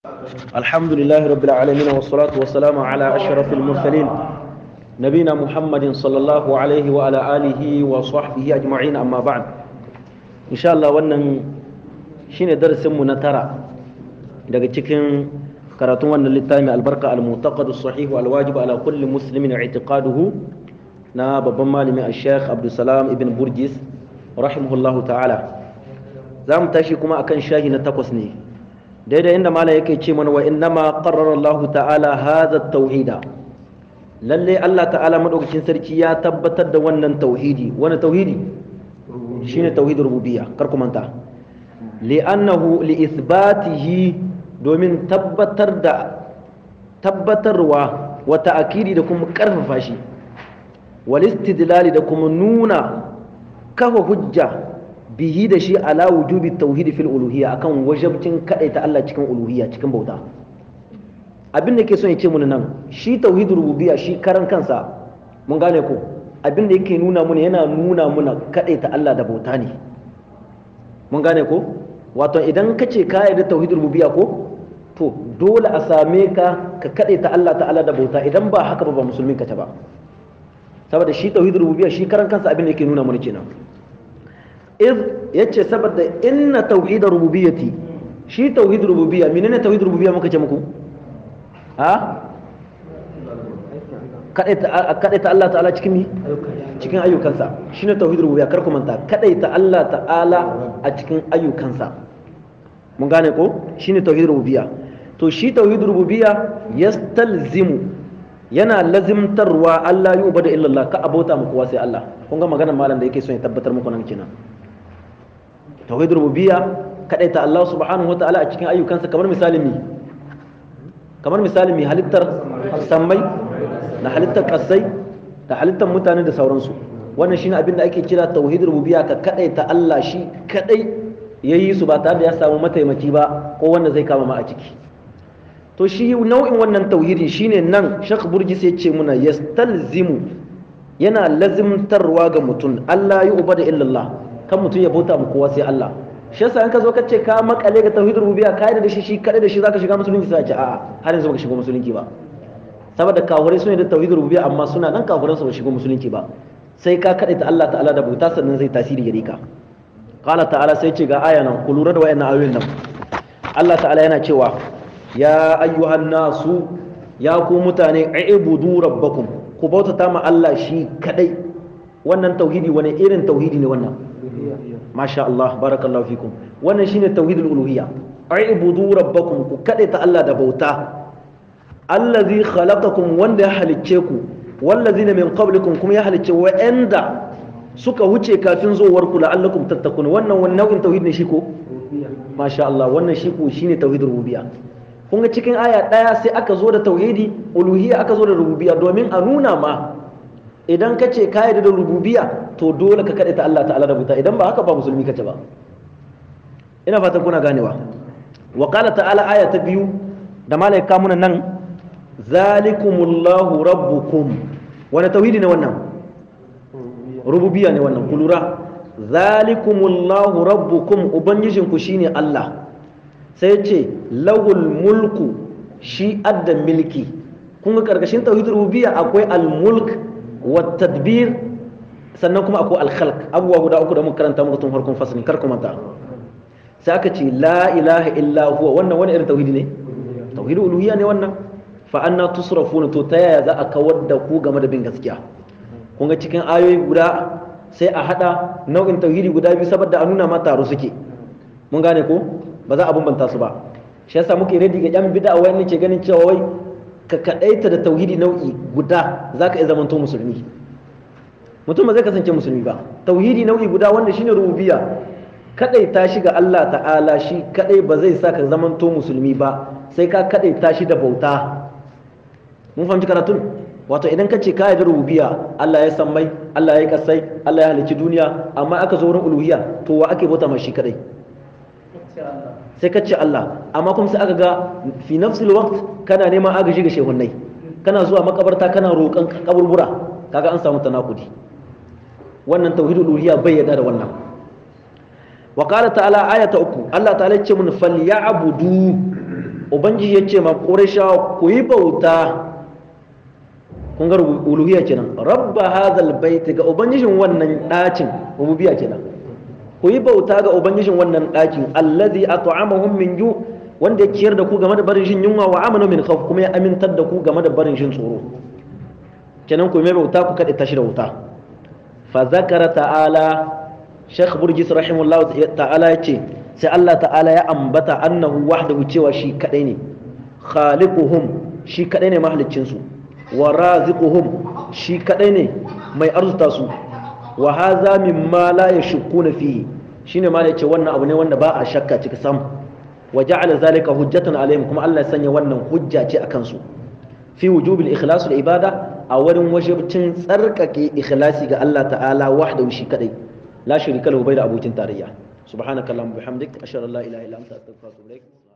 الحمد لله رب العالمين والصلاة والسلام على أشرف المرسلين نبينا محمد صلى الله عليه وعلى آله وصحبه أجمعين أما بعد إن شاء الله wannan shine darasin mu na tara daga cikin karatun wannan littafi albarka al-mu'taqad as-sahih wal-wajib ala kulli muslimin i'tiqaduhu na babban malami al-sheikh Abdulsalam ibn Burjis rahimahullahu ta'ala za mu tashi kuma akan shahi na takwas ne daidai inda malam yake ce mana wa innama qarrara Allah ta'ala hadha tauhida lalle Allah ta'ala madaukakin sarki ya tabbatar da wannan tauhidi wani tauhidi shine tauhidul rububiyya kar ku manta li'annahu li ithbatihi domin tabbatar da tabbatarwa wa ta'kidi da kuma karfafa shi wal istidlali da kuma nuna kafa hujja bihi da shi ala wujubi tauhid fil uluhiyya akan wajabcin ta Allah cikin uluhiyya cikin bauta abin da yake son ya ce mun nan shi tauhid rububiyya shi karan kansa mun gane ko abin da yake nuna mun yana nuna muna ta Allah da bauta ne mun gane ko wato idan ka ce ka yarda tauhid rububiyya ko to dole a same ka ka ta Allah ta'ala da bauta idan ba haka ba ba musulmin ka ta ba saboda shi tauhid rububiyya shi karan kansa abin da yake nuna mun kenan iz yace saboda inna tauhid rububiyyati shi tauhid rububiyya menene tauhid rububiyya muka ce muku ha kadaita Allah ta'ala cikin mi cikin ayyukansa shine tauhid rububiyya kar ku manta kadaita Allah ta'ala a cikin ayyukansa mun gane ko shine tauhid rububiyya to shi tauhid rububiyya yastalzimu yana lazimtarwa Allah yi ubada illallah ka abota mu kowa sai Allah kun ga maganar malam da yake son ya tabbatar muku nan kenan tauhid rububiyya kadaita Allah subhanahu wataala a cikin ayyukansa kamar misalin mi kamar misalin mi halittar sammai da halittar kasai da halittar mutane da sauransu wannan shine abin da ake kira tauhid rububiyya ka kadaita Allah shi kadai yayi su ba tare da ya samu mataimaki ba ko wanda zai kama ma a ciki to shi nau'in wannan tauhidi shine nan Sheikh Burji sai ce muna yastalzimu yana lazimtarwa ga mutum Allah ya ubada illallah kan mutum ya bauta mu kowa sai Allah shi yasa in ka zo ka ce ka makale ga tauhid rububiyya ka da shi shi kada da shi zaka shiga musulunci sai ce a'a har yanzu baka shiga musulunci ba saboda kafirai sune da tauhid rububiyya amma suna nan kafiran su ba shiga musulunci ba sai ka kada ta Allah ta'ala da bauta sannan zai tasiri gare ka qala ta'ala sai ce ga aya nan ku lura da wayannan ayoyin nan Allah ta'ala yana cewa ya ayyuhan nasu ya ku mutane ibudu rabbakum ku bautata ma Allah shi kadai wannan tauhidi wani irin tauhidi ne wannan masha Allah barakallahu fikum wannan shine tauhidul uluhiyya ibudu rabbakum ku kadai ta Allah da bauta allazi khalaqakum wanda ya halicce ku wallazina min qablikum kuma ya halicce wa'anda suka wuce kafin zuwar ku la'allakum tattakun wannan wani nau'in tauhid ne shi ko masha Allah wannan shi ko shine tauhidul rububiyya kun ga cikin aya ɗaya sai aka zo da tauhidi uluhiyya aka zo da rububiyya domin a nuna ma idan ka ce ka da rububiyya to dole ka kaɗaita Allah ta'ala da buta idan ba haka ba musulmi kace ba ina fatan kuna ganewa wa qala ta'ala aya ta biyu da malaika muna nan zalikumullahu rabbukum wani tauhidi ne wannan rububiyya ne wannan kulura zalikumullahu rabbukum ubangijinku shine Allah sai ce lawul mulku shi adda milki kun ga karkashin tauhid rububiyya akwai al-mulk wa tadbir sannan kuma akwai al-khalq abubuwa guda uku da muka karanta muku tun farkon fasalin kar kuma ta sai aka ce la ilaha illa huwa wannan wani irin tauhidi ne tauhid uluhiyya ne wannan fa anna tusrafuna to ta yaya za a kawar da ku game da bin gaskiya kun ga cikin ayoyi guda sai a hada nau'in tauhidi guda biyu saboda a nuna ma taro suke mun gane ko ba za a bambanta su ba shi yasa muke redi ga yan bid'a wani ke ganin cewa wai ka kadaita da tauhidi nau'i guda zaka iya zamanto musulmi mutum ba zai kasance musulmi ba tauhidi nau'i guda wanda shine rububiyya kadaita shi ga Allah ta'ala shi kadai ba zai sa ka zamanto musulmi ba sai ka kadaita shi da bauta mun fahimci karatun wato idan ka ce ka yarda rububiyya Allah ya san mai Allah ya kasai Allah ya halicci duniya amma aka zo wurin uluhiyya to wa ake bauta ma shi kadai sai ka ce Allah amma kuma sai aka ga fi nafsil waqt kana neman agaji ga shehunnai kana zuwa makabarta kana roƙon kaburbura kaga an samu tanakudi wannan tauhidul uluhiyya bai yarda da wannan wa qala ta'ala ayata uku Allah ta'ala ya ce mun falyabudu ubangiji ya ce ma qurayshawa ku yi bauta kun ga uluhiyya kenan rabba hadhal bait ga ubangijin wannan ɗakin rububiyya kenan ku yi bauta ga ubangijin wannan ɗakin allazi at'amahum min ju wanda ya ciyar da ku game da barin shin yunwa wa amanu min khawf kuma ya amintar da ku game da barin shin tsoro kenan ku mai bauta ku kaɗe tashi da wuta fa zakara ta'ala Sheikh Burgis rahimahullah ta'ala ya ce sai Allah ta'ala ya ambata annahu wahdahu cewa shi kadai ne khaliquhum shi kadai ne mahaliccin su wa raziquhum shi kadai ne mai arzuta su wa hadha mimma la yashkuna fihi shine ma yace wannan abu ne wanda ba a shakka cika sam wa ja'ala zalika hujjatan alaihim kuma Allah ya sanya wannan hujja ce akan su fi wujubil ikhlas da ibada a wurin wajibcin tsarkake ikhlasi ga Allah ta'ala wahdahu shi kadai la sharika lahu bai da abokin tarayya subhanakallahumma bihamdik ashhadu an la ilaha illa anta astaghfiruka wa atubu ilaik